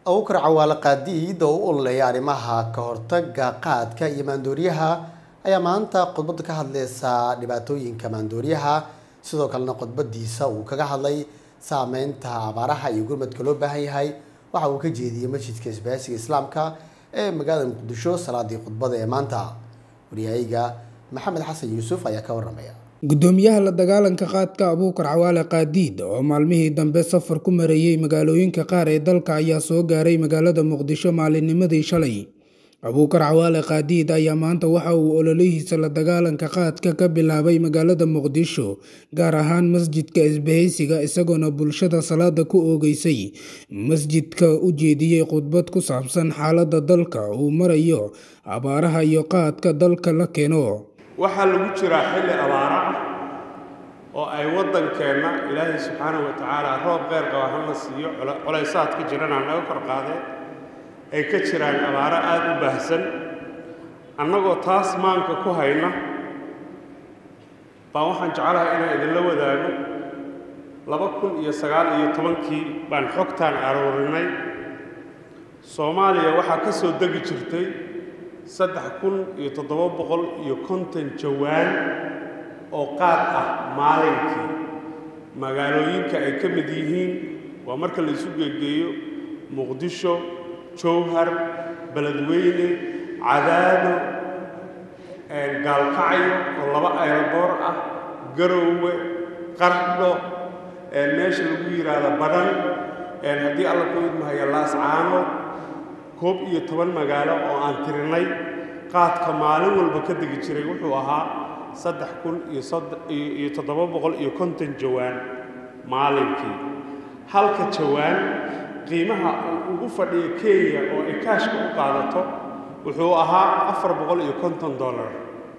awkar cawaale qaadiid oo u ololeeya arrimaha ka hortaga qaadka iyo maandooriyaha ayaa maanta khudbadda ka hadleysa dhibaatooyinka maandooriyaha sidoo kalena khudbadiisa uu kaga hadlay saameynta abaaraha iyo gurmadka loo baahan yahay waxa uu ka jeediyey masjidka isbaahisiga islaamka ee magaalada muqdisho salaadii khudbada ee maanta waryahayga maxamed xasan yuusuf ayaa ka waramaya gudoomiyaha la dagaalanka qaadka abuukar cawaale qaadiid oo maalmihii dambe safar ku marayey magaalooyinka qaar ee dalka ayaa soo gaaray magaalada muqdisho maalinnimadii shalay abuukar cawaale qaadiid ayaa maanta waxa uu ololihiisa la dagaalanka qaadka ka bilaabay magaalada muqdisho gaar ahaan masjidka isbahaysiga isagoona bulshada salaada ku oogeysay masjidka u jeediyey khudbad ku saabsan xaaladda dalka uu marayo abaaraha iyo qaadka dalka la keeno waxaa lagu jiraa xilli abaara ah oo ay waddankeenna ilaahay subxaanahu wa tacaala roob qeyr qaba hana siiyo colaysaad ka jirana naga kor qaadeen ay ka jiraan abaaro aada u baahsan annagoo taas maanka ku hayna baan waxaan jeclahay inaan idinla wadaago laba kun iyo sagaal iyo tobankii baan xogtaan aroorinay soomaaliya waxaa ka soo degi jirtay saddex kun iyo toddoba boqol iyo konton jawaan oo qaad ah maalinkii magaalooyinka ay ka mid yihiin waa marka la isu geegeeyo muqdisho jowhar beledweyne cadaado gaalkacyo oo laba ayroboor ah garoowe qardho meesha lagu yidhaahdo badhan haddii alla ku idmahaya laascaano koob iyo toban magaalo oo aan tirinay qaadka maalin walba ka degi jiray wuxuu ahaa saddex kun iyo toddoba boqol iyo konton jawaan maalinkii halka jawaan qiimaha uu ugu fadhiyo kenya oo ay kaashka u qaadato wuxuu ahaa afar boqol iyo konton dollar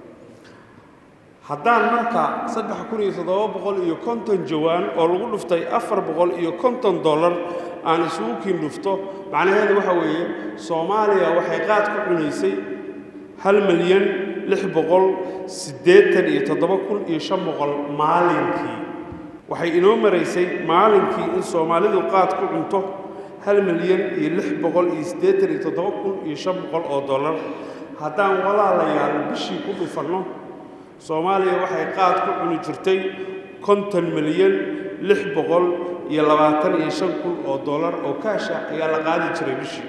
haddaan marka saddex kun iyo toddoba boqol iyo konton jawaan oo lagu dhuftay afar boqol iyo konton dollar aan isugu kiin dhufto macnaheedu waxa weeye soomaaliya waxay qaad ku cunaysay hal milyan lix boqol siddeetan iyo toddoba kun iyo shan boqol maalinkii waxay inoo maraysay maalinkii in soomaalidu qaad ku cunto hal milyan iyo lix boqol iyo siddeetan iyo toddoba kun iyo shan boqol oo dollar haddaan walaalayaal bishii ku dhufanno soomaaliya waxay qaad ku cuni jirtay konton milyan lix boqol iyo labaatan iyo shan kun oo dollar oo kaasha ayaa la qaadi jiray bishii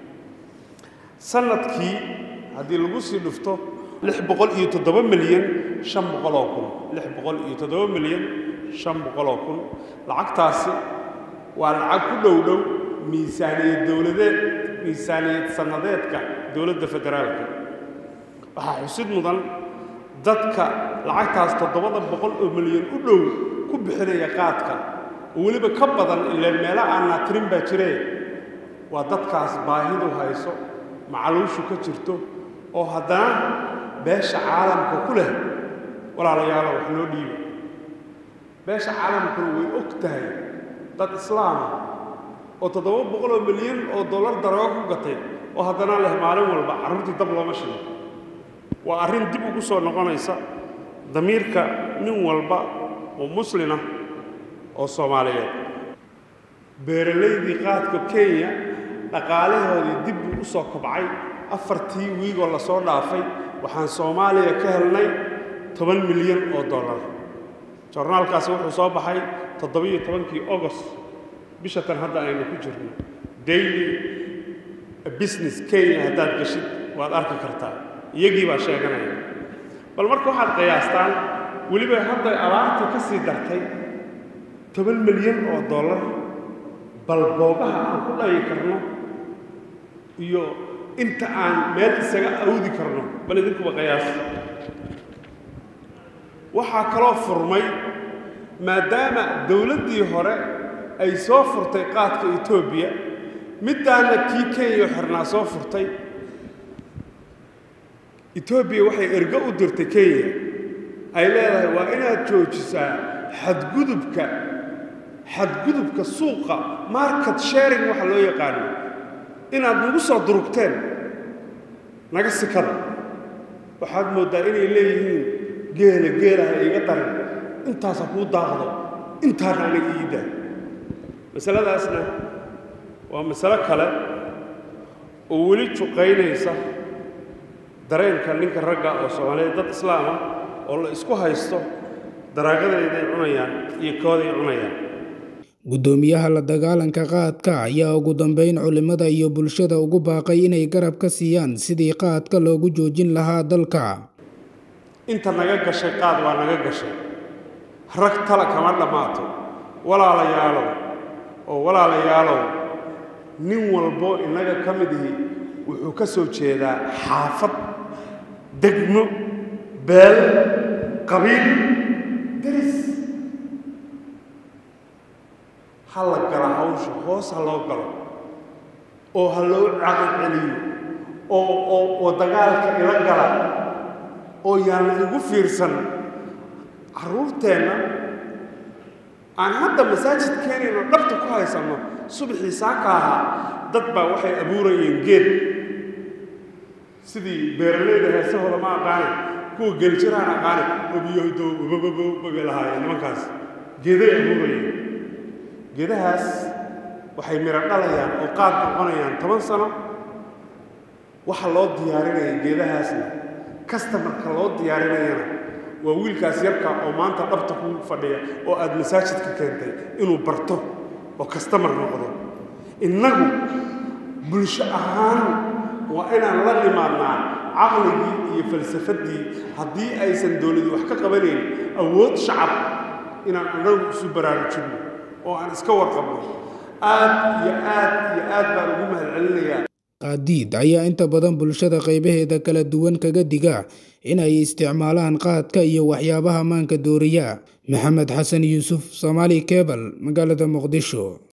sanadkii haddii lagu sii dhufto lix boqol iyo toddoba milyan shan boqoloo kun lix boqol iyo toddoba milyan shan boqoloo kun lacagtaasi waa lacag ku dhow dhow miisaaniyad dowladeed miisaaniyad sannadeedka dowladda federaalka waxaa xusid mudan dadka lacagtaas toddobada boqol oo milyan u dhow ku bixinaya qaadka oo weliba ka badan ileen meelo aanaa tirin baa jiree waa dadkaas baahidu hayso macaluushu ka jirto oo haddana beesha caalamka ku leh walaalayaalo wax loo dhiiba beesha caalamkuna way og tahay dad islaama oo toddoba boqoloo milyan oo dollar daroogo ku gatay oo haddana leh maalin walba carruurtii dab looma shido waa arrin dib ugu soo noqonaysa damiirka nin walba oo muslina oo soomaaliyeed beeralaydii qaadka kenya dhaqaalahoodii dib buu u soo kobcay afartii wiigoo la soo dhaafay waxaan soomaaliya ka helnay toban milyan oo dollar jornaalkaasi wuxuu soo baxay toddobiyo tobankii agost bisha tan hadda aynu ku jirno daily business kenya haddaad geshid waad arki kartaa iyagii baa sheeganaya bal marka waxaad qiyaastaan weliba hadda abaartii ka sii dartay toban milyan oo dollar bal boogaha aan ku dhayi karno iyo inta aan meel isaga awdi karno bal idinkuba qiyaas waxaa kaloo furmay maadaama dowladdii hore ay soo furtay qaadka etoobiya middaana kii kenya xirnaa soo furtay etoobiya waxay ergo u dirtay kenya ay leedahay waa inaad joojisaa xadgudubka xadgudubka suuqa market sharing waxa loo yaqaano inaad nagu soo durugteen naga sikada waxaad mooddaa inay leeyihiin geela geelaha iga daran intaasa kuu daaqdo intaana aniga ii daa masaladaasna waa masalo kale oo weli juqaynaysa dareenka ninka ragga oo soomaaliyeed dad islaam ah oo la isku haysto daraagadeeday cunayaan iyo kooday cunayaan guddoomiyaha la dagaalanka qaadka ayaa ugu dambeyn culimada iyo bulshada ugu baaqay inay garab ka siiyaan sidii qaadka loogu joojin lahaa dalka inta naga gashay qaad waa naga gashay rag tala kama dhammaato walaalayaalow oo walaalayaalow nin walbo innaga ka mid ihi wuxuu ka soo jeedaa xaafad degmo beel qabiil deris ha la gala hawsha hoos ha loo galo oo ha loo caqli celiyo oo oo oo dagaalka ila gala oo yaan la igu fiirsan carruurteenna aan hadda masaajid keenayno dhabta ku haysanno subaxii saaka ahaa dad baa waxay abuurayeen geed sidii beeralayda heesahooda ma aqaane kuwa geljiraan aqaane obiyohdo babababay lahaayeen nimankaas geeday abuurayeen geedahaas waxay miro dhalayaan oo qaad noqonayaan toban sano waxa loo diyaarinaya geedahaasna kastamarka loo diyaarinayana waa wiilkaas yarka oo maanta dhabta ku fadhiya oo aad masaajidka keentay inuu barto oo kastamar noqdo innagu bulsho ahaan waa inaan la nimaadnaa caqligii iyo falsafaddii haddii aysan dowladi wax ka qabanayn awood shacab inaan annagu isu baraarujinno oo aan iska warqabno aad iyo aad iyo aad baan ugu mahadcelinayaa qaadiid ayaa inta badan bulshada qaybaheeda kala duwan kaga diga in ay isticmaalaan qaadka iyo waxyaabaha maanka dooriya maxamed xasan yuusuf soomaali kebal magaalada muqdisho